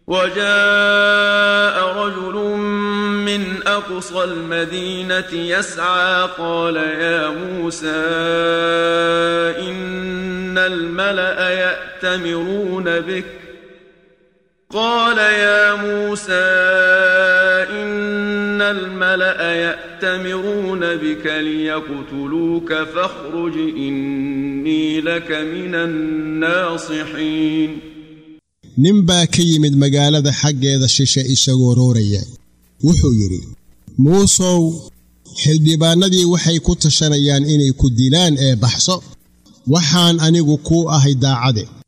وجاء رجل من أقصى المدينة يسعى قال يا موسى إن الملأ يأتمرون بك قال يا موسى إن الملأ يأتمرون بك ليقتلوك فاخرج إني لك من الناصحين nin baa ka yimid magaalada xaggeeda shishe isagoo rooraya wuxuu yidhi muusow xildhibaannadii waxay ku tashanayaan inay ku dilaan ee baxso waxaan anigu kuu ahay daacade